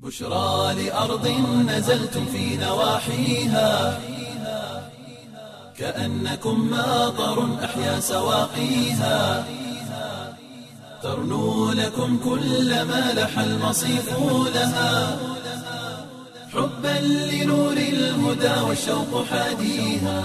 بشرى لأرض نزلتم في نواحيها كأنكم ماطر أحيا سواقيها ترنو لكم كل ما لح المصيف لها حبا لنور الهدى والشوق حاديها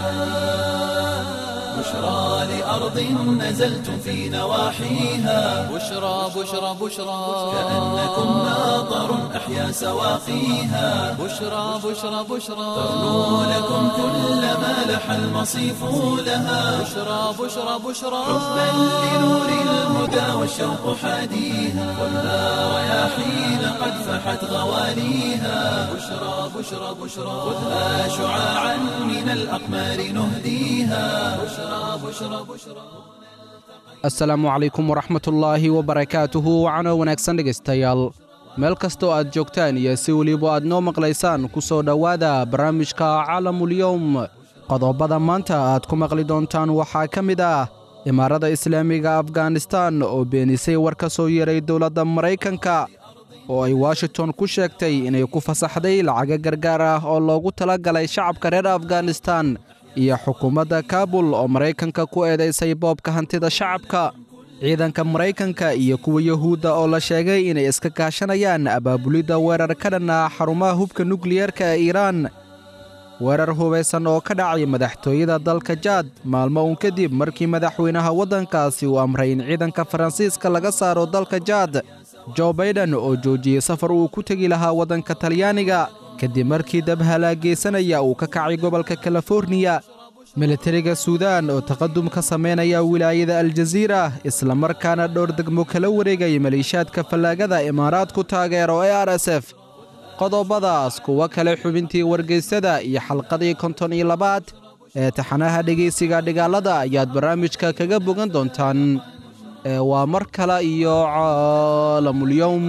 بشرى لأرض نزلتم في نواحيها بشرى بشرى بشرى كأنكم ماطر أحيا سواقيها بشرى بشرى بشرى ترنو لكم كل ما لح المصيف لها بشرى بشرى بشرى حبا لنور الهدى والشوق حاديها والنار رياحين قد فحت غواليها بشرى بشرى بشرى خذها شعاعا من الأقمار نهديها بشرى بشرى بشرى asalaamu calaykum waraxmatullaahi wabarakaatuhu wacano wanaagsan dhegaystayaal meel kastoo aad joogtaan iyo si weliba aad noo maqlaysaan ku soo dhowaada barnaamijka caalamulyowm qodobada maanta aad ku maqli doontaan waxaa ka mid ah imaarada islaamiga afganistan oo beenisay war ka soo yeeray dowladda maraykanka oo ay washington ku sheegtay inay ku fasaxday lacaga gargaar ah oo loogu tala galay shacabka reer afganistan iyo xukuumadda kaabul oo maraykanka ku eedaysay boobka hantida shacabka ciidanka maraykanka iyo kuwa yuhuudda oo la sheegay inay iska kaashanayaan abaabulidda weerar ka dhan ah xarumaha hubka nukliyeerka ee iiraan weerar hubaysan oo ka dhacay madaxtooyada dalka jaad maalmo uun kadib markii madaxweynaha waddankaasi uu amray in ciidanka faransiiska laga saaro dalka jaad jo baiden oo joojiyey safar uu ku tegi lahaa waddanka talyaaniga kadib markii dab halaagaysanaya uu ka kacay gobolka kaliforniya militariga suudaan oo taqadum ka samaynaya wilaayada aljaziira islamarkaana dhowr degmo kala wareegay maliishaadka fallaagada imaaraadku taageero ee r s f qodobadaas kuwo kale xubintii wargeysada iyo xalqadii konton iyo labaad ee taxanaha dhegaysiga dhigaalada ayaad barnaamijka kaga bogan doontaan ee waa mar kale iyo caalamulyowm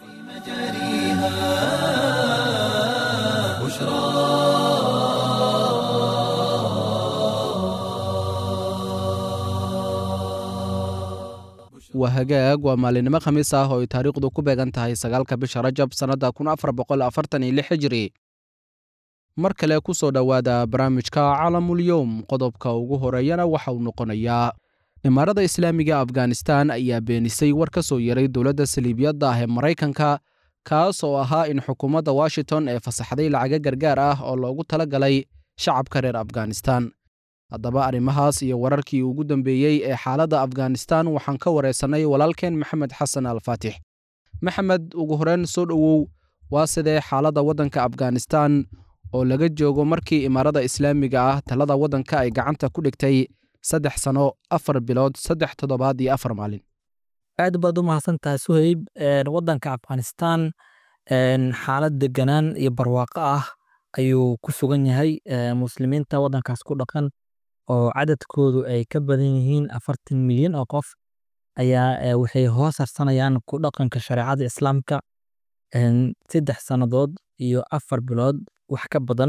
waa hagaag waa maalinimo khamiis ah oo ay taariikhdu ku beegan tahay sagaalka bisha rajab sannadda kun afar boqol afartan iyo lix hijri mar kale ku soo dhowaada barnaamijka caalamulyowm qodobka ugu horeeyana waxa uu noqonayaa imaarada islaamiga afganistan ayaa beenisay war ka soo yeeray dowladda saliibiyadda ah ee maraykanka kaas oo ahaa in xukuumadda washington ee fasaxday lacaga gargaar ah oo loogu tala galay shacabka reer afganistan haddaba arrimahaas iyo wararkii ugu dambeeyey ee xaaladda afganistan waxaan ka wareysannay walaalkeen maxamed xasan alfaatix maxamed ugu horeyn soo dhowow waa sidee xaaladda waddanka afganistan oo laga joogo markii imaarada islaamiga ah talada waddanka ay gacanta ku dhigtay saddex sano afar bilood saddex toddobaad iyo afar maalin aad baad u mahadsantahay suhayb waddanka afghanistan xaalad deganaan iyo barwaaqo ah ayuu ku sugan yahay muslimiinta waddankaas ku dhaqan oo cadadkoodu ay ka badan yihiin afartan milyan oo qof ayaa waxay hoos harsanayaan ku dhaqanka shareecada islaamka saddex sannadood iyo afar bilood wax ka badan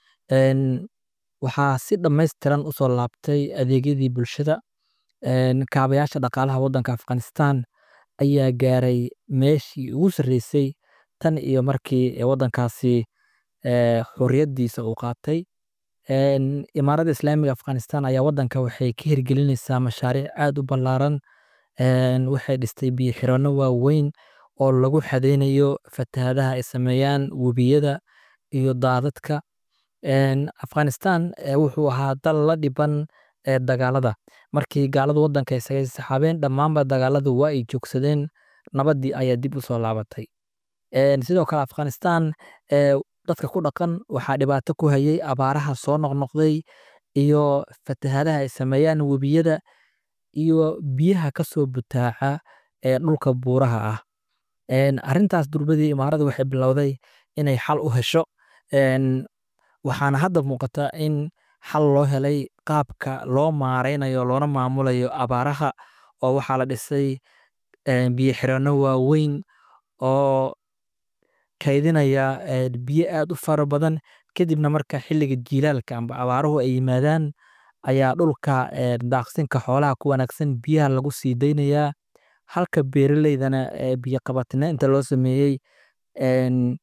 waxaa si dhammaystiran usoo laabtay adeegyadii bulshada kaabayaasha dhaqaalaha waddanka afghanistan ayaa gaaray meeshii ugu sarreysay tan iyo markii waddankaasi xorriyaddiisa uu qaatay imaaradda islaamiga afghanistan ayaa waddanka waxay ka hirgelinaysaa mashaariic aad u ballaaran waxay dhistay biyo xiranno waaweyn oo lagu xadeynayo fatahaadaha ay sameeyaan webiyada iyo daadadka afghanistan wuxuu ahaa dal la dhiban dagaalada markii gaaladu waddanka isaga saxaabeen dhammaanba dagaaladu waa ay joogsadeen nabaddii ayaa dib u soo laabatay sidoo kale afghanistan dadka ku dhaqan waxaa dhibaato ku hayay abaaraha soo noqnoqday iyo fatahaadaha ay sameeyaan webiyada iyo biyaha ka soo butaaca ee dhulka buuraha ah arrintaas durbadii imaarada waxay bilowday inay xal u hesho waxaana hadda muuqata in xal loo helay qaabka loo maareynayo loona maamulayo abaaraha oo waxaa la dhisay biyo xiranno waaweyn oo kaydinaya biyo aad u fara badan kadibna marka xilliga jiilaalka amba abaaruhu ay yimaadaan ayaa dhulka daaqsinka xoolaha ku wanaagsan biyaha lagu sii daynayaa halka beeraleydana biyo qabatina inta loo sameeyey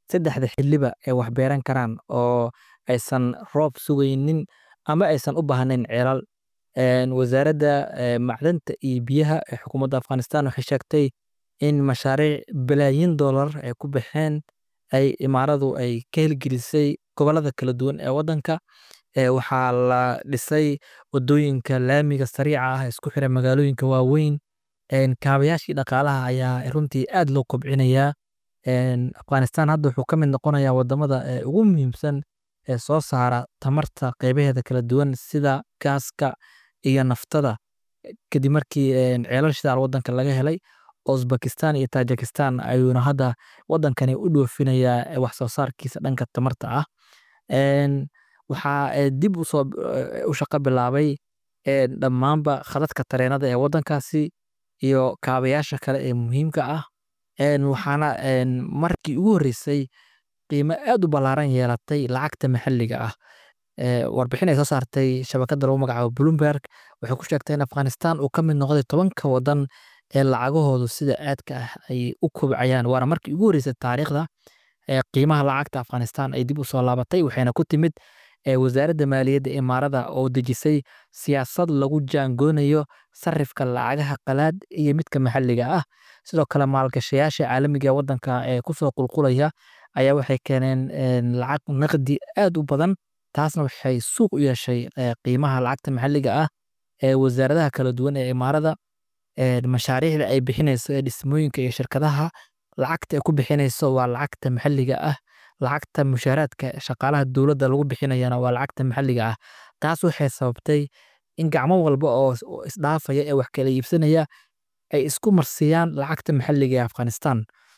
saddexda xiliba ay wax beeran karaan oo aysan roob sugaynin ama aysan u baahnayn ceelal Een, wasaaradda eh, macdanta iyo biyaha ee xukuumadda afghanistan waxay sheegtay in mashaariic balaayiin dollar ay ku baxeen ay imaaradu ay ka hirgelisay gobollada kala duwan ee waddanka Eh, waxaa la dhisay wadooyinka laamiga sariica ah ee isku xira magaalooyinka waaweyn Een, kaabayaashii dhaqaalaha ayaa runtii aad loo kobcinayaa Een, afghanistan hadda wuxuu ka mid noqonayaa wadamada ee ugu muhiimsan ee soo saara tamarta qeybaheeda kala duwan sida gaaska iyo naftada kadib markii een, ceelal shidaal wadanka laga helay uzbekistan iyo tajikistan ayuuna hadda wadankani u dhoofinayaa eh, wax soo saarkiisa dhanka tamarta ah Een, waxaa eh, dib usoo eh, u shaqo bilaabay eh, dhammaanba khadadka tareenada ee wadankaasi iyo kaabayaasha kale ee muhiimka ah Een, waxaana een, markii ugu horreysay qiimo aad u ballaaran yeelatay lacagta maxalliga ah Eh, warbixin ay soo saartay shabakadda lagu magacaabo bloomberg waxay ku sheegtay in afghanistan uu ka mid noqday tobanka wadan ee lacagahoodu sida aadka ah ay u kobcayaan waana markii ugu horreysay taariikhda ee qiimaha lacagta afghanistan ay dib u soo laabatay waxayna ku timid ee wasaaradda maaliyadda imaarada oo dejisay siyaasad lagu jaangoonayo sarifka lacagaha qalaad iyo midka maxalliga ah sidoo kale maalgashayaasha caalamiga ee wadanka ee kusoo qulqulaya ayaa waxay keeneen een, lacag naqdi aad u badan taasna waxay suuq u yeeshay eh, qiimaha lacagta maxalliga ah ee wasaaradaha kala duwan ee imaarada een, mashaariicda ay bixinayso ee dhismooyinka iyo shirkadaha lacagta ay ku bixinayso waa lacagta maxalliga ah lacagta mushaaraadka shaqaalaha dowladda lagu bixinayana waa lacagta maxalliga ah taas waxay sababtay in gacmo walba oo is- oo isdhaafaya ee wax kala iibsanaya ay isku marsiyaan lacagta maxalliga ee afghanistan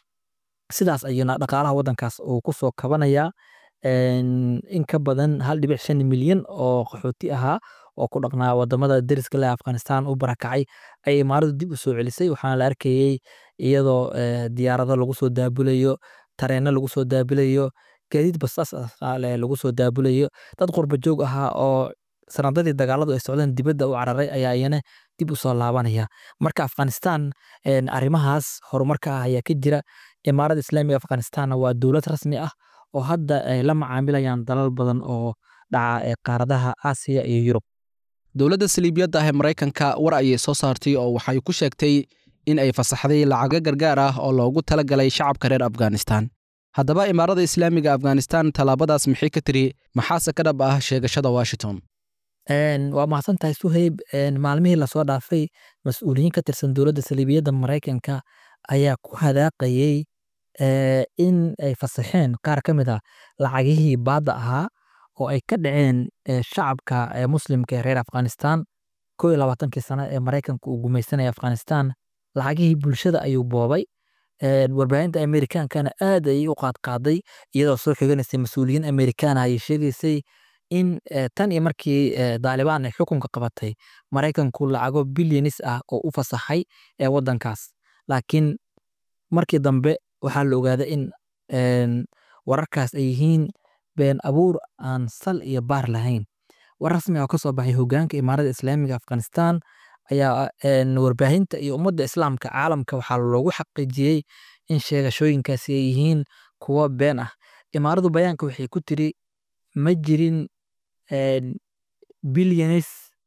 sidaas ayuuna dhaqaalaha wadankaas uu ku soo kabanayaa Een, in ka badan hal dhibic shan milyan oo qaxooti ahaa oo ku dhaqnaa wadamada deriska leh afghanistan u barakacay ayay imaaradu dib u soo celisay waxaana la arkayey iyadoo eh, diyaarado lagu soo daabulayo tareeno lagu soo daabulayo gaadiid basaas ah leh lagu soo daabulayo dad qurba joog ahaa oo sanadadii dagaaladu ay socdeen dibadda u cararay ayaa iyana dib u soo laabanaya marka afghanistan een, arrimahaas horumarka ah ayaa ka jira imaarada islaamiga afghanistanna waa dowlad rasmi ah oo hadda ay la macaamilayaan dalal badan oo dhaca ee qaaradaha aasiya iyo yurub dowladda saliibiyadda ah ee maraykanka war ayay soo saartay oo waxay ku sheegtay in ay fasaxday lacago gargaar ah oo loogu talagalay shacabka reer afghanistan haddaba imaarada islaamiga afghanistan tallaabadaas maxay ka tiri maxaase ka dhab ah sheegashada washington Een, waa mahadsan tahay suheyb Een, maalmihii lasoo dhaafay mas-uuliyiin ka tirsan dowladda saliibiyadda maraykanka ayaa ku hadaaqayey eh, in ay fasaxeen qaar ka mid ah lacagihii baadda ahaa oo ay ka dhaceen eh, shacabka eh, muslimka ee reer afghanistan koo iyo labaatankii sano ee maraykanka uu gumaysanaya afghanistan lacagihii bulshada ayuu boobay Een, warbaahinta amerikaankana aad ayay u qaadqaaday iyadoo soo xiganaysay mas-uuliyiin amerikaana ayay sheegaysay in eh, tan iyo markii eh, daalibaan ay xukunka qabatay maraykanku lacago bilyanis ah oo u fasaxay ee wadankaas laakiin markii dambe waxaa la ogaaday in een, wararkaas ay yihiin been abuur aan sal iyo baar lahayn war rasmi ah oo ka soo baxay hogaanka imaarada islaamiga afghanistan ayaa een, warbaahinta iyo ummadda islaamka caalamka waxaa loogu xaqiijiyey in sheegashooyinkaasi ay yihiin kuwo been ah imaaradu bayaanka waxay ku tiri ma jirin een, bilyanis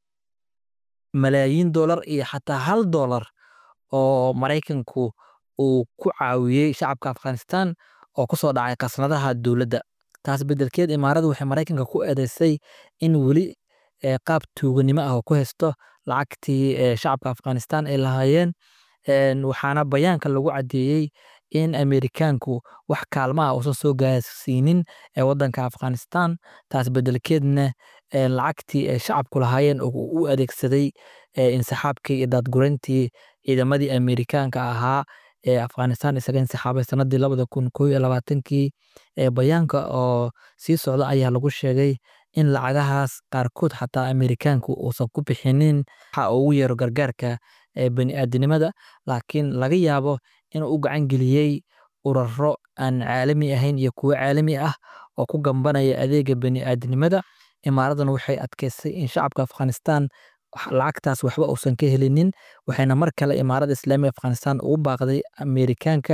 malaayiin dollar iyo xataa hal dollar oo maraykanku uu ku caawiyey shacabka afghanistan oo ku soo dhacay khasnadaha dowladda taas beddelkeed imaaradu waxay maraykanka ku eedeysay in weli eh, qaab tuuganimo ah oo ku haysto lacagtii eh, shacabka afghanistan ay lahaayeen Een, waxaana bayaanka lagu caddeeyey in amerikaanku wax kaalmo ah uusan soo gaarsiinin ee wadanka afghanistan taas beddelkeedna eh, lacagtii ay shacabku lahaayeen oo uu u adeegsaday eh, insaxaabkii iyo daadgureyntii ciidamadii amerikaanka ahaa ee afghanistan isaga insixaabay sanadii labada kun koo iyo labaatankii ee bayaanka oo sii socda ayaa lagu sheegay in lacagahaas qaarkood xataa amerikaanku uusan ku bixinin waxa uu ugu yeero gargaarka ee bani'aadanimada laakiin laga yaabo inuu u gacan geliyey uraro aan caalami ahayn iyo kuwo caalami ah oo ku gambanaya adeega bani'aadanimada imaaradan waxay adkeysay in shacabka afghanistan wax- lacagtaas waxba uusan ka helinin waxayna mar kale imaarada islaamiga afghanistan ugu baaqday amerikaanka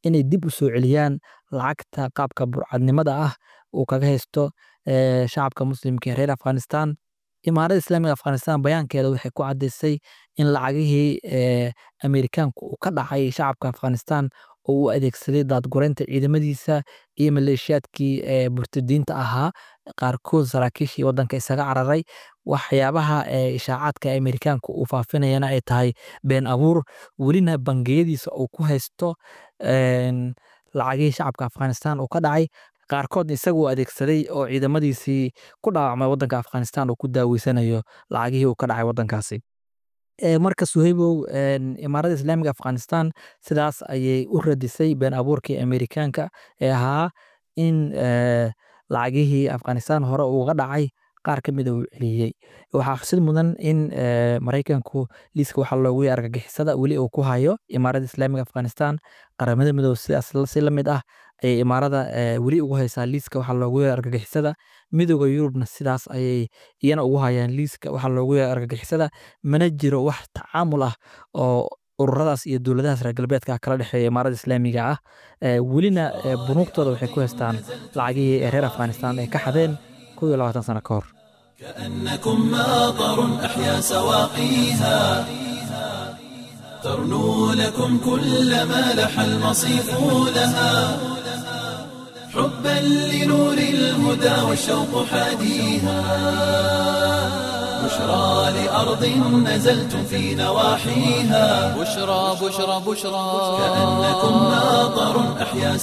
inay dib u soo celiyaan lacagta qaabka burcadnimada ah uu kaga haysto eh, shacabka muslimka ee reer afghanistan imaaradda islaamiga afghanistan bayaankeeda waxay ku caddaysay in lacagihii eh, ameerikaanku uu ka dhacay shacabka afghanistan oo uu adeegsaday daadgureynta ciidamadiisa iyo maleeshiyaadkii eh, murtadiinta ahaa qaarkood saraakiishii waddanka isaga cararay waxyaabaha eh, ishaacaadka ee ameerikaanka uu faafinayana ay tahay been abuur welina bangiyadiisa uu ku haysto en, lacagihii shacabka afghanistan uu ka dhacay qaarkood isaguu adeegsaday oo ciidamadiisii ku dhaawacmay waddanka afghanistan uu ku daaweysanayo lacagihii uu ka dhacay waddankaasi Eh, marka suhaybow en, imaaradda islaamiga afghanistan sidaas ayay u radisay been abuurkii ameerikaanka ee ahaa in eh, lacagihii afghanistan hore uga dhacay qaar ka mida uu celiyey waxaa xusid mudan in eh, maraykanku liiska waxaa loogu yeeray argagixisada weli uu ku hayo imaaradda islaamiga afghanistan qaramada midoobe sidaas la- si la mid ah ayay imaarada eh, weli ugu haysaa liiska waxaa loogu yeeray argagixisada midooda yurubna sidaas ayay iyana ugu hayaan liiska waxaa loogu yeeray argagixisada mana jiro wax tacaamul ah oo ururadaas iyo dowladahaas reer galbeedka kala dhexeeya imaaradda islaamiga ah Eh, welina eh, bunuugtooda waxay ku haystaan lacagihii ee reer afghanistan ay ka xadeen kow iyo labaatan sano ka hor كأنكم ماطر أحيا سواقيها ترنو لكم كل ما لح المصيف لها حبا لنور الهدى والشوق حاديها بشرى لأرض نزلتم في نواحيها بشرى بشرى بشرى كأنكم ماطر أحيا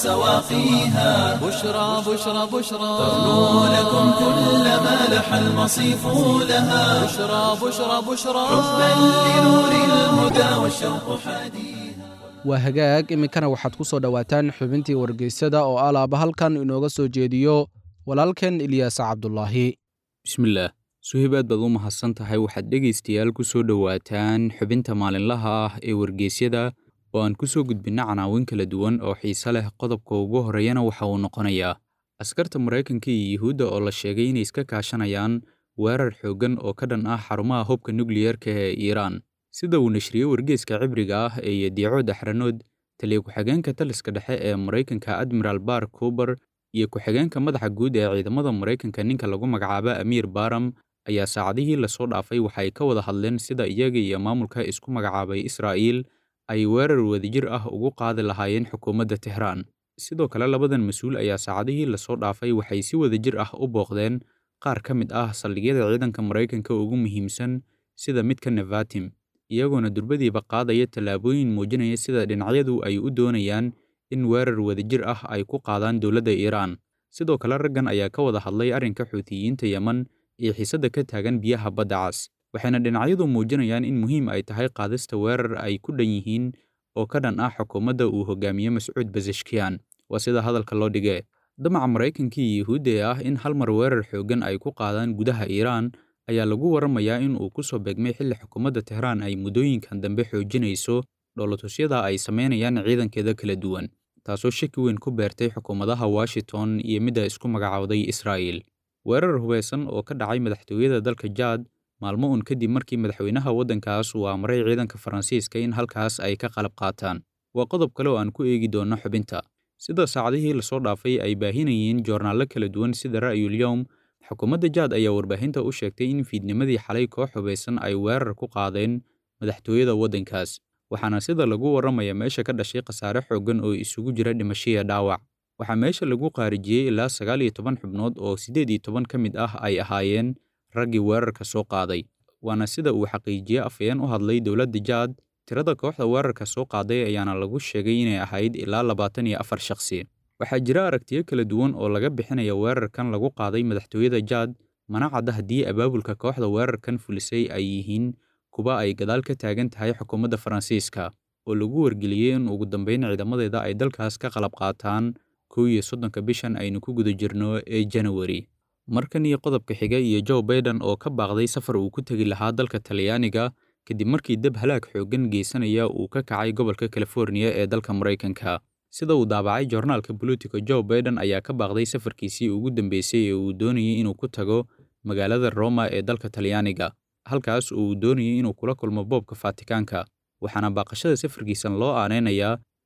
سواقيها بشرى بشرى بشرى ترنو لكم كل ما لح المصيف لها بشرى بشرى بشرى حبا لنور الهدى والشوق حديث waa hagaag iminkana waxaad ku soo dhowaataan xubintii wargeysada oo alaaba halkan inooga soo jeediyo walaalkeen ilyaas cabdulaahi bismillaah suhayb aad baad u mahadsan tahay waxaad dhegaystayaal ku soo dhowaataan xubinta maalinlaha ah ee wargeysyada oo aan ku soo gudbinna canaawin kala duwan oo xiise leh qodobka ugu horreeyana waxa uu noqonayaa askarta maraykanka iyo yuhuudda oo la sheegay inay iska kaashanayaan weerar xooggan oo ka dhan ah xarumaha hubka nukliyerka ee iiraan sida uu nashriyey wargeeska cibriga ah ee yadiico daxranood taliya ku-xigeenka taliska dhexe ee maraykanka admiral bar kuber iyo ku-xigeenka madaxa guud ee ciidamada maraykanka ninka lagu magacaabo amiir baram ayaa saacadihii lasoo dhaafay waxay ka wada hadleen sida iyaga iyo maamulka isku magacaabay israa'iil ay weerar wadajir ah ugu qaadi lahaayeen xukuumadda tehraan sidoo kale labadan mas-uul ayaa saacadihii lasoo dhaafay waxay si wadajir ah u booqdeen qaar ka mid ah saldhigyada ciidanka maraykanka ugu muhiimsan sida midka nevatim iyagoona durbadiiba qaadaya tallaabooyin muujinaya sida dhinacyadu ay u doonayaan in weerar wadajir ah ay ku qaadaan dowladda iiraan sidoo kale raggan ayaa ka wada hadlay arrinka xuutiyiinta yeman iyo xiisadda ka taagan biyaha badda cas waxayna dhinacyadu muujinayaan in muhiim ay tahay qaadista weerar ay ku dhan yihiin oo ka dhan ah xukuumadda uu hogaamiye mascuud basashkiyan waa sida hadalka loo dhigee damaca maraykanka iyo yuhuudda ee ah in hal mar weerar xooggan ay ku qaadaan gudaha iiraan ayaa lagu waramayaa in uu ku soo beegmay xilli xukuumadda tehraan ay muddooyinkan dambe xoojinayso dhoolatusyada ay samaynayaan ciidankeeda kala duwan taasoo shaki weyn ku beertay xukuumadaha washington iyo midda isku magacaawday israa'iil weerar hubeysan oo ka dhacay madaxtooyada dalka jaad maalmo uun kadib markii madaxweynaha waddankaas uu amray ciidanka faransiiska in halkaas ay ka qalab qaataan waa qodob kale oo aan ku eegi doonno xubinta sida saacadihii lasoo dhaafay ay baahinayeen joornaallo kala duwan sida ra'yul yowm xukuumadda jaad ayaa warbaahinta u sheegtay in fiidnimadii xalay koox hubeysan ay weerar ku qaadeen madaxtooyada waddankaas waxaana sida lagu warramaya meesha ka dhashay khasaare xooggan oo isugu jira dhimashiya dhaawac waxaa meesha lagu qaarijiyey ilaa sagaal iyo toban xubnood oo siddeed iyo toban ka mid ah ay ahaayeen raggii weerarka soo qaaday waana sida uu xaqiijiyey afhayeen u hadlay dowladda jaad tirada kooxda weerarka soo qaaday ayaana lagu sheegay inay ahayd ilaa labaatan iyo afar shakhsi waxaa jira aragtiyo kala duwan oo laga bixinaya weerarkan lagu qaaday madaxtooyada jaad mana cadda haddii abaabulka kooxda weerarkan fulisay ay yihiin kuwa ay gadaal ka taagan tahay xukuumadda faransiiska oo lagu wargeliyey in ugu dambeyn ciidamadeeda ay dalkaas ka qalab qaataan kow iyo soddonka bishan aynu ku guda jirno ee janawari markan iyo qodobka xiga iyo joe baiden oo ka baaqday safar uu ku tegi lahaa dalka talyaaniga kadib markii dab halaag xooggan geysanaya uu ka kacay gobolka californiya ee dalka maraykanka sida uu daabacay joornaalka bolitico joe baiden ayaa ka baaqday safarkiisii ugu dambeysay ee uu doonayay inuu ku tago magaalada roma ee dalka talyaaniga halkaas oo uu doonayay inuu kula kulmo boobka faatikaanka waxaana baaqashada safarkiisan loo aanaynayaa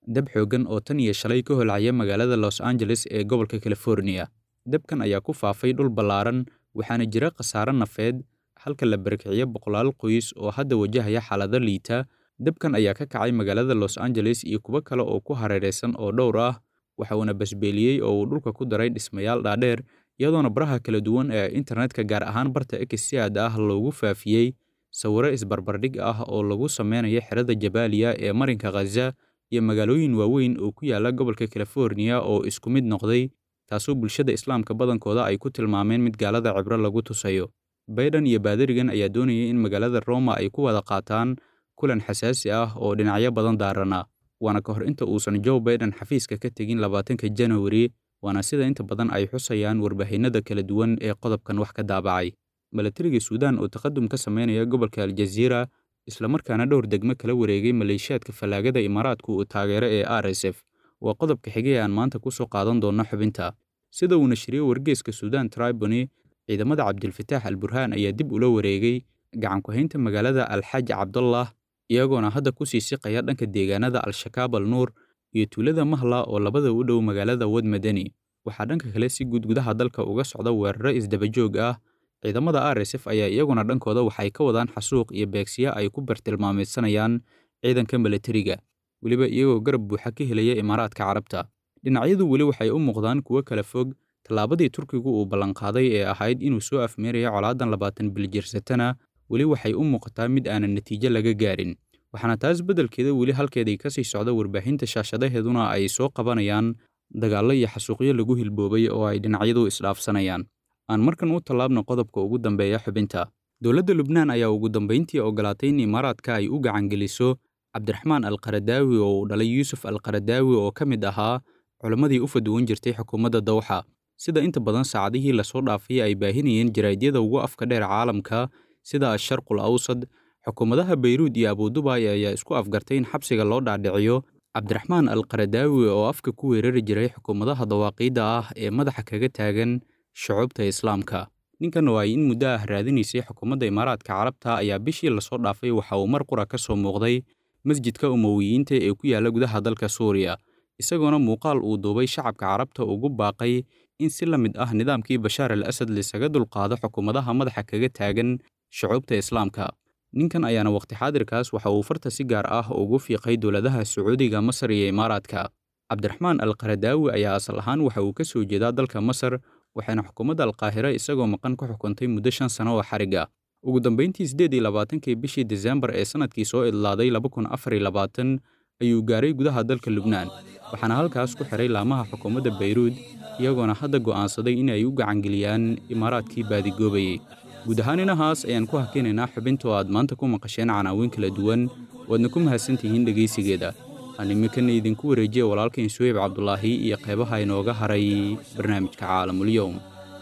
dab xooggan oo tan iyo shalay ka holcaya magaalada los angeles ee gobolka californiya dabkan ayaa ku faafay dhul ballaaran waxaana jira khasaare nafeed halka la barakiciyo boqolaal qoys oo hadda wajahaya xaalado liita dabkan ayaa ka kacay magaalada los angeles iyo kuwo kale oo ku hareeraysan oo dhowr ah waxa uuna basbeeliyey oo uu dhulka ku daray dhismayaal dhaadheer iyadoona baraha kala duwan ee internetka gaar ahaan barta x si aad ah loogu faafiyey sawiro isbarbardhig ah oo lagu sameynayo xerada jabaaliya ee marinka khaza iyo magaalooyin waaweyn oo ku yaala gobolka californiya oo isku mid noqday taasoo bulshada islaamka badankooda ay ku tilmaameen mid gaalada cibro lagu tusayo bayden iyo baadarigan ayaa doonayay in magaalada roma ay ku wada qaataan kulan xasaasi ah oo dhinacyo badan daarana waana ka hor inta uusan joe baiden xafiiska ka tegin labaatanka janawari waana sida inta badan ay xusayaan warbaahinada kala duwan ee qodobkan wax ka daabacay milatariga suudaan oo taqadum ka sameynaya gobolka aljaziira islamarkaana dhowr degmo kala wareegay maleeshiyaadka fallaagada imaaraadku uu taageero ee r s f waa qodobka xigay aan maanta ku soo qaadan doonno xubinta sida uu nashriyey wargeeska suudaan tribony ciidamada cabdilfataax al burhaan ayaa dib ula wareegay gacanku-haynta magaalada alxaaj cabdullah iyagoona hadda ku sii siqaya dhanka deegaanada al-shakaab al nuur iyo tuulada mahla oo labada u dhow magaalada wad madani waxaa dhanka kale si guud gudaha dalka uga socda weeraro isdabajoog ah ciidamada r s f ayaa iyaguna dhankooda waxay ka wadaan xasuuq iyo beegsiya ay ku bartilmaameedsanayaan ciidanka milatariga weliba iyagoo garab buuxa ka helaya imaaraadka carabta dhinacyadu weli waxay u muuqdaan kuwo kala fog tallaabadii turkigu uu ballanqaaday ee ahayd inuu soo afmeerayo colaadan labaatan biljirsatana weli waxay u muuqataa mid aanan natiijo laga gaarin waxaana taas beddelkeeda weli halkeeday ka sii socda warbaahinta shaashadaheeduna ay soo qabanayaan dagaallo iyo xasuuqyo lagu hilboobay oo ay dhinacyadu isdhaafsanayaan aan markan u tallaabno qodobka ugu dambeeya xubinta dowladda lubnaan ayaa ugu dambayntii ogolaatay in imaaraadka ay u gacangeliso cabdiraxmaan alqaradaawi oo uu dhalay yuusuf alqaradaawi oo ka mid ahaa culammadii u faduwan jirtay xukuumadda dawxa sida inta badan saacadihii lasoo dhaafay ay baahinayeen jaraa'idyada ugu afka dheer caalamka sida asharqul awsad xukuumadaha bayruud iyo abudubaay ayaa isku afgartay in xabsiga loo dhaadhiciyo cabdiraxmaan alqaradaawi oo afka ku weerari jiray xukuumadaha dawaaqiidda ah ee madaxa kaga taagan shucuubta islaamka ninkan oo ay in muddo ah raadinaysay xukuumadda imaaraadka carabta ayaa bishii lasoo dhaafay waxa uu mar qura ka soo muuqday masjidka umowiyiinta ee ku yaalla gudaha dalka suuriya isagoona muuqaal uu duubay shacabka carabta ugu baaqay in si la mid ah nidaamkii bashaar al asad lisaga dulqaado xukuumadaha madaxa kaga taagan shucuubta islaamka ninkan ayaana waqti xaadirkaas waxa uu farta si gaar ah ugu fiiqay dowladaha sacuudiga masar iyo imaaraadka cabdiraxmaan alqaradaawi ayaa asal ahaan waxa uu ka soo jeedaa dalka masar waxayna xukuumadda alqaahira isagoo maqan ku xukuntay muddo shan sano oo xariga ugu dambayntii siddeed iyo labaatankii bishii desembar ee sannadkii soo idlaaday laba kun afar iyo labaatan ayuu gaaray gudaha dalka lubnaan waxaana halkaas ku xiray laamaha xukuumadda bayruud iyagoona hadda go'aansaday in ay u gacangeliyaan imaaraadkii baadigoobayey guud ahaan inahaas ayaan ku hakinaynaa xubinta oo aad maanta ku maqasheen canaawiin kala duwan waadna ku mahadsantihiin dhegaysigeeda aan iminkana idinku wareejiya walaalkain suweyb cabdulaahi iyo qeybaha inooga haray barnaamijka caalamulyoum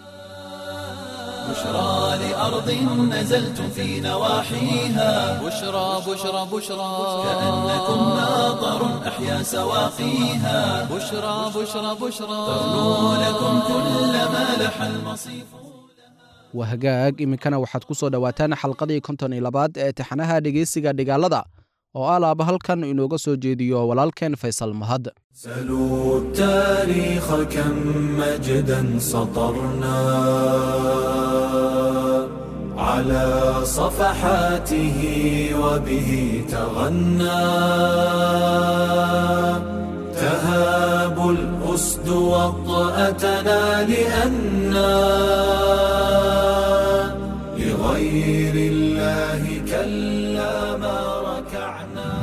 بشرى لأرض نزلتم في نواحيها بشرى بشرى بشرى كأنكم ناظر أحيا سواقيها بشرى بشرى بشرى تغنو لكم كل ما لح المصيف waa hagaag iminkana waxaad ku soo dhowaataan xalqadii konton iyo labaad ee taxanaha dhegeysiga dhigaalada oo alaaba halkan inooga soo jeediyo walaalkeen faysal mahad سلوا التاريخ كم مجدا سطرنا على صفحاته وبه تغنى تهاب الأسد وطأتنا لأنا لغير الله كلا ما ركعنا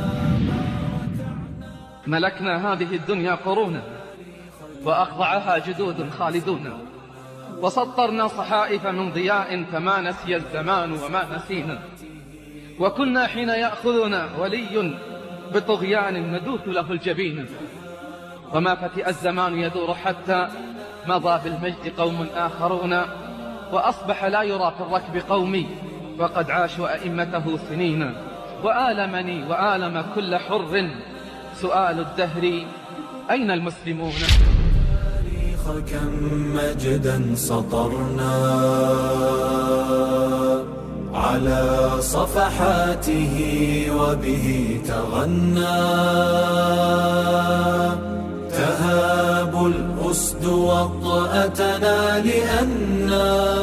ملكنا هذه الدنيا قرونا وأخضعها جدود خالدون وسطرنا صحائف من ضياء فما نسي الزمان وما نسينا وكنا حين يأخذنا ولي بطغيان ندوث له الجبين وما فتئ الزمان يدور حتى مضى بالمجد قوم آخرون وأصبح لا يرى في الركب قومي وقد عاشوا أئمته سنين وآلمني وآلم كل حر سؤال الدهر أين المسلمون التاريخ كم مجدا سطرنا على صفحاته وبه تغنى تهاب الأسد وطأتنا لأننا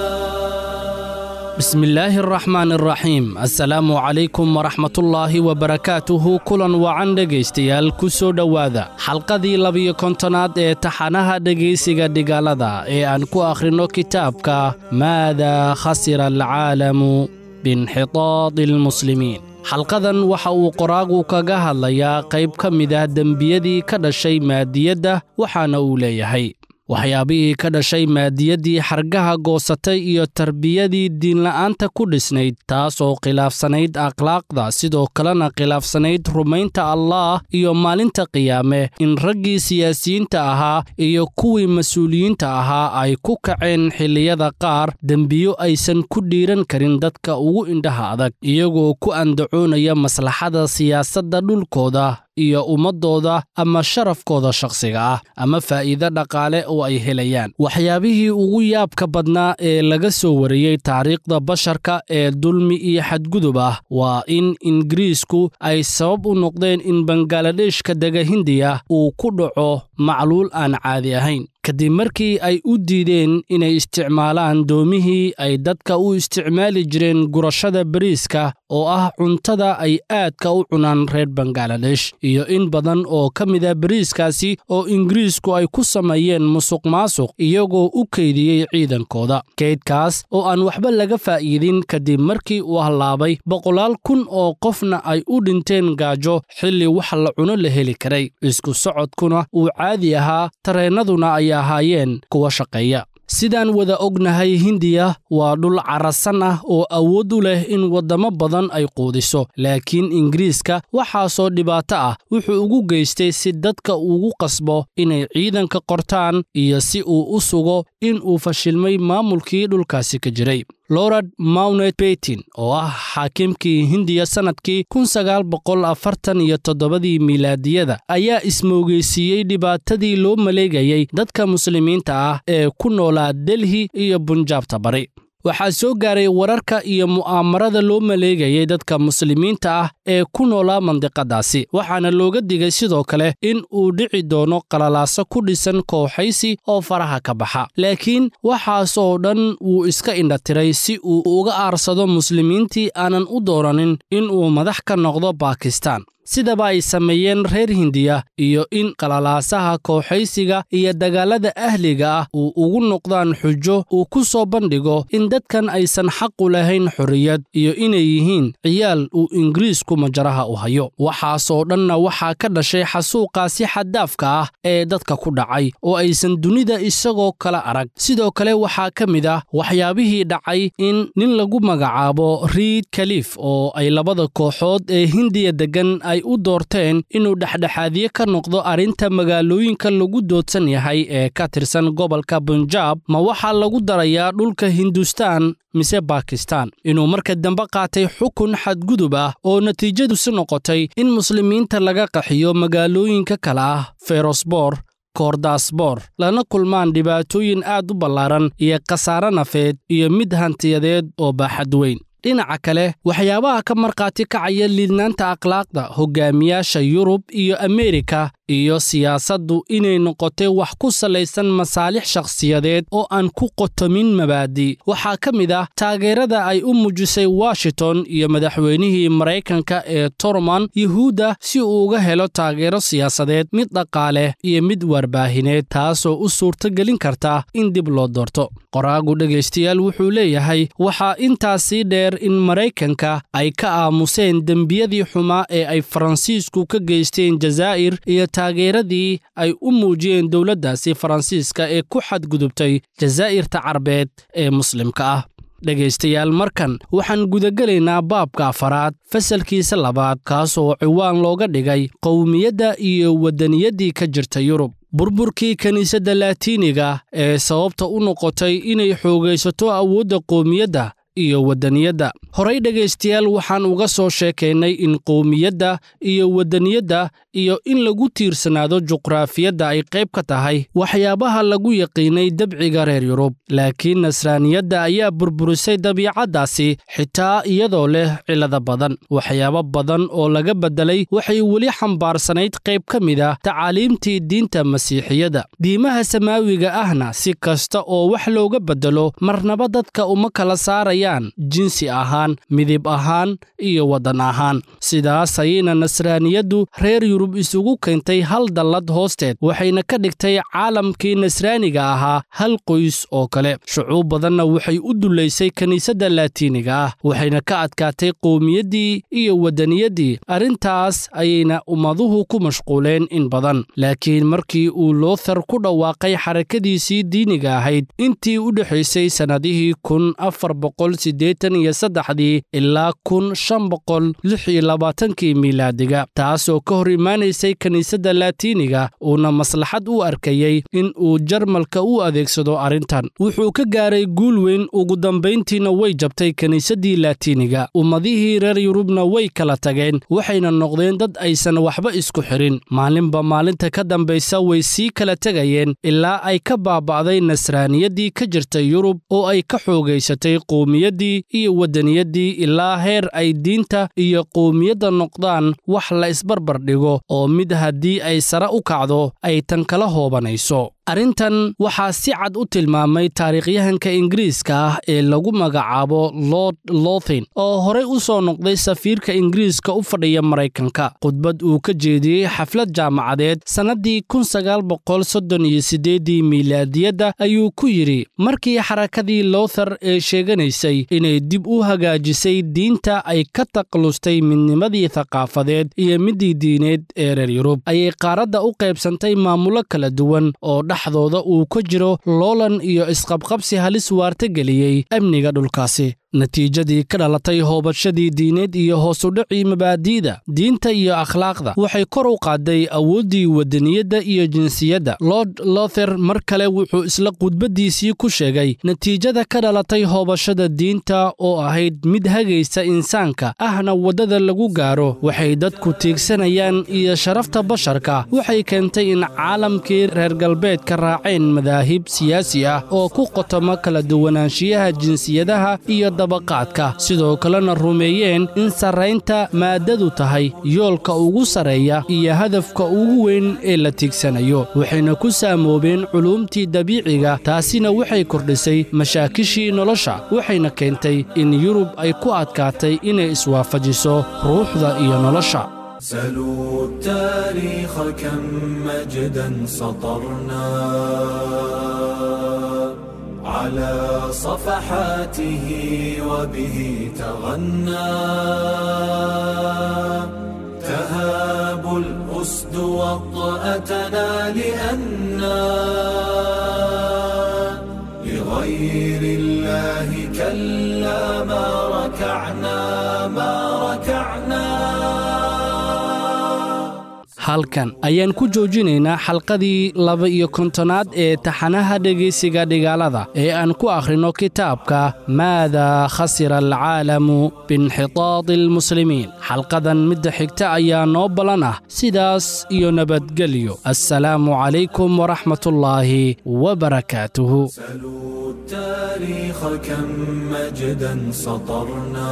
بسم الله الرحمن الرحيم السلام عليكم ورحمة الله وبركاته kulan wacan dhegaystayaal ku soo dhowaada xalqadii labiyo kontonaad ee taxanaha dhegaysiga dhigaalada ee aan ku akhrinno kitaabka maada khasira alcaalamu biinxitaadi almuslimiin xalqadan waxa uu qoraagu kaga hadlayaa qayb ka mid ah dembiyadii ka dhashay maadiyadda waxaana uu leeyahay waxyaabihii ka dhashay maadiyaddii xargaha goosatay iyo tarbiyadii diinla'aanta ku dhisnayd taas oo khilaafsanayd akhlaaqda sidoo kalena khilaafsanayd rumaynta allaah iyo maalinta qiyaame in raggii siyaasiyiinta ahaa iyo kuwii mas-uuliyiinta ahaa ay ku kaceen xilliyada qaar dembiyo aysan ku dhiiran karin dadka ugu indhaha adag iyagoo ku andacoonaya maslaxada siyaasadda dhulkooda iyo ummaddooda ama sharafkooda shakhsiga ah ama faa'iide dhaqaale oo ay helayaan waxyaabihii ugu yaabka badnaa ee laga soo wariyey taariikhda basharka ee dulmi iyo xadgudub ah waa in ingiriisku ay sabab u noqdeen in bangaaladheshka dega hindiya uu ku dhaco macluul aan caadi ahayn kadib markii ay u diideen inay isticmaalaan doomihii ay dadka u isticmaali jireen gurashada bariiska oo ah cuntada ay aadka u cunaan reer bangaladesh iyo in badan oo ka mida bariiskaasi oo ingiriisku ay ku sameeyeen musuq maasuq iyagoo u keydiyey ciidankooda keydkaas oo aan waxba laga faa'iidin kadib markii uu hallaabay boqolaal kun oo qofna ay u dhinteen gaajo xilli wax la cuno la heli karay isku socodkuna uu caadi ahaa tareennaduna ay ahaayeen kuwa shaqeeya sidaan wada ognahay hindiya waa dhul carasan ah oo awood u leh in waddamo badan ay quudiso laakiin ingiriiska waxaasoo dhibaato ah wuxuu ugu geystay si dadka ugu qasbo inay ciidanka qortaan iyo si uu u sugo in uu fashilmay maamulkii dhulkaasi ka jiray lorad mounet betin oo ah xaakimkii hindiya sannadkii iyo toddobadii miilaadiyada ayaa ismoogeysiiyey dhibaatadii loo maleegayay dadka muslimiinta ah ee ku noolaa delhi iyo bunjaabta bari waxaa soo gaaray wararka iyo mu'aamarada loo maleegayay dadka muslimiinta ah ee ku noolaa mandiqadaasi waxaana looga digay sidoo kale in uu dhici doono qalalaaso ku dhisan kooxaysi oo faraha ka baxa laakiin waxaasoo dhan wuu iska indhatiray si uu uga aarsado muslimiintii aanan u doonanin in uu madax ka noqdo baakistaan sidaba ay sameeyeen reer hindiya iyo in qalalaasaha kooxaysiga iyo dagaalada ahliga ah uu ugu noqdaan xujo uu ku soo bandhigo in dadkan aysan xaqu lahayn xorriyad iyo inay yihiin ciyaal uu ingiriisku majaraha u hayo waxaasoo dhanna waxaa ka dhashay xasuuqaasi xaddaafka ah ee dadka ku dhacay oo aysan dunida isagoo kala arag sidoo kale waxaa ka mid ah waxyaabihii dhacay in nin lagu magacaabo riid kalif oo ay labada kooxood ee hindiya deggan ay u doorteen inuu dhexdhexaadiye ka noqdo arrinta magaalooyinka lagu doodsan yahay ee ka tirsan gobolka bunjaab ma waxaa lagu darayaa dhulka hindustaan mise bakistan inuu marka dambe qaatay xukun xadgudub ah oo natiijadusi noqotay in muslimiinta laga qaxiyo magaalooyinka kale ah ferosbor koordasbor lana kulmaan dhibaatooyin aad u ballaaran iyo khasaare nafeed iyo mid hantiyadeed oo baaxad weyn dhinaca kale waxyaabaha ka markhaati kacaya liidnaanta akhlaaqda hogaamiyaasha yurub iyo ameerika iyo siyaasaddu inay noqotay wax ku salaysan masaalix shakhsiyadeed oo aan ku qotomin mabaadi waxaa ka mid ah taageerada ay u muujisay washington iyo madaxweynihii maraykanka ee torman yuhuudda si uu uga helo taageero siyaasadeed mid dhaqaale iyo mid warbaahineed taasoo u suurtogelin karta in dib loo doorto qoraagu dhegaystayaal wuxuu leeyahay waxaa intaasii dheer in maraykanka ay ka aamuseen dembiyadii xumaa ee ay faransiisku ka geysteen jazaa'ir iyo taageeradii ay u muujiyeen dowladdaasi faransiiska ee ku xadgudubtay jazaa'irta carbeed ee muslimka ah dhegaystayaal markan waxaan gudagelaynaa baabka afaraad fasalkiisa labaad kaasoo ciwaan looga dhigay qowmiyadda iyo waddaniyaddii ka jirta yurub burburkii kiniisadda laatiiniga ee sababta u noqotay inay xoogaysato awoodda qowmiyadda iyo waddaniyadda horey dhegaystayaal waxaan uga soo sheekaynay in qowmiyadda iyo waddaniyadda iyo in lagu tiirsanaado juqraafiyadda ay qayb ka tahay waxyaabaha lagu yaqiinay dabciga reer yurub laakiin nasraaniyadda ayaa burburisay dabiicaddaasi xitaa iyadoo leh cillada badan waxyaabo badan oo laga beddelay waxay weli xambaarsanayd qayb ka mid ah tacaaliimtii diinta masiixiyadda diimaha samaawiga ahna si kasta oo wax looga beddelo marnaba dadka uma kala saarayaan jinsi ahaan midib ahaan iyo waddan ahaan sidaas ayayna nasraaniyaddu reer yurub isugu keentay hal dallad hoosteed waxayna ka dhigtay caalamkii nasraaniga ahaa hal qoys oo kale shucuub badanna waxay u dullaysay kiniisadda laatiiniga ah waxayna ka adkaatay qowmiyaddii iyo waddaniyaddii arrintaas ayayna ummaduhu ku mashquuleen in badan laakiin markii uu loothar ku dhawaaqay xarakadiisii diiniga ahayd intii u dhexaysay sannadihii kun afar boqol siddeetan iyo saddexdii ilaa kun shan boqol lix iyo labaatankii miilaadiga taasoo ka hor imaanaysay kiniisadda laatiiniga uuna maslaxad u arkayey in uu jarmalka u adeegsado arrintan wuxuu ka gaaray guul weyn ugu dambayntiina way jabtay kiniisaddii laatiiniga ummadihii reer yurubna way kala tageen waxayna noqdeen dad aysan waxba isku xirin maalinba maalinta ka dambaysa way sii kala tegayeen ilaa ay ka baaba'day nasraaniyaddii ka jirtay yurub oo ay ka xoogaysatay qowmiyaddii iyo waddaniyaddii ilaa heer ay diinta iyo qowmiyadda noqdaan wax la isbarbar dhigo oo mid haddii ay sare u kacdo ay tan kala hoobanayso arrintan waxaa si cad u tilmaamay taariikhyahanka ingiriiska ah ee lagu magacaabo lord lothin oo horey u soo noqday safiirka ingiriiska u fadhiya maraykanka khudbad uu ka jeediyey xaflad jaamacadeed sannaddii kun sagaal boqol soddon iyo siddeeddii miilaadiyadda ayuu ku yidhi markii xarakadii lothar ee sheeganaysay inay dib u hagaajisay diinta ay ka taqlustay midnimadii thaqaafadeed iyo middii diineed ee reer yurub ayay qaaradda u qaybsantay maamulo kala duwan oo dhexdooda uu ka jiro loolan iyo isqabqabsi halis waarta geliyey amniga dhulkaasi natiijadii ka dhalatay hoobashadii diineed iyo hoosudhacii mabaadi'da diinta iyo akhlaaqda waxay kor u qaaday awooddii waddaniyadda iyo jinsiyadda lord lother mar kale wuxuu isla khudbaddiisii ku sheegay natiijada ka dhalatay hoobashada diinta oo ahayd mid hagaysa insaanka ahna waddada lagu gaaro waxay dadku tiigsanayaan iyo sharafta basharka waxay keentay in caalamkii reer galbeedka raaceen madaahib siyaasi ah oo ku qotoma kala duwanaanshiyaha jinsiyadaha iyo dabaqaadka sidoo kalena rumeeyeen in sarraynta maaddadu tahay yoolka ugu sarreeya iyo hadafka ugu weyn ee la tiigsanayo waxayna ku saamoobeen culuumtii dabiiciga taasina waxay kordhisay mashaakishii nolosha waxayna keentay in yurub ay ku adkaatay inay iswaafajiso ruuxda iyo nolosha سلوا التاريخ كم مجدا سطرنا على صفحاته وبه تغنى تهاب الأسد وطأتنا لأنا لغير الله كلا ما ركعنا ما ركعنا halkan ayaan ku joojinaynaa xalqadii laba iyo kontonaad ee taxanaha dhegaysiga dhigaalada ee aan ku akhrino kitaabka maadaa khasira alcaalamu biinxitaadi almuslimiin xalqadan midda xigta ayaa noo ballan ah sidaas iyo nabadgelyo assalaamu calaykum waraxmatullaahi wabarakaatuhu سلوا التاريخ كم مجدا سطرنا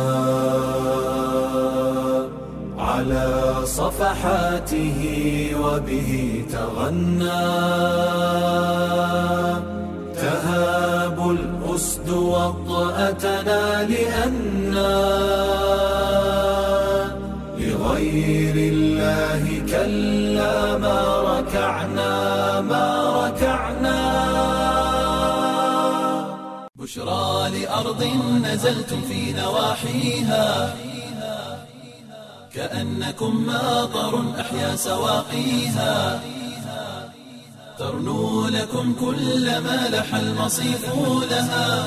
على صفحاته وبه تغنى تهاب الأسد وطأتنا لأنا لغير الله كلا ما ركعنا ما ركعنا بشرى لأرض نزلتم في نواحيها كأنكم ماطر أحيا سواقيها ترنو لكم كل ما لح المصيف لها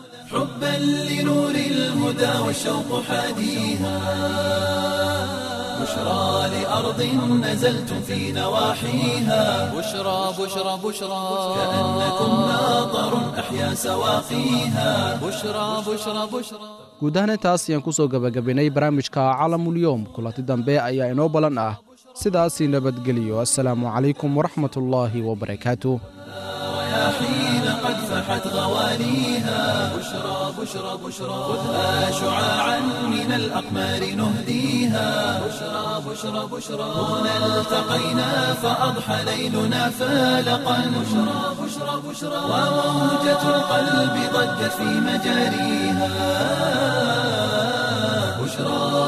حبا لنور الهدى والشوق حاديها بشرى لأرض نزلتم في نواحيها بشرى بشرى بشرى كأنكم ناظر أحيا سواقيها بشرى بشرى بشرى guud ahaan intaas ayaan ku soo gebagabaynay barnaamijka calamulyoom kulanti dambe ayaa inoo ballan ah sidaasii nabadgeliyo assalaamu calaykum waraxmatullaahi wabarakaatu حين قد فحت غواليها بشرى بشرى بشرى خذها شعاعا من الأقمار نهديها بشرى بشرى بشرى هنا التقينا فأضحى ليلنا فالقا بشرى بشرى بشرى وموجة القلب ضجت في مجاريها بشرى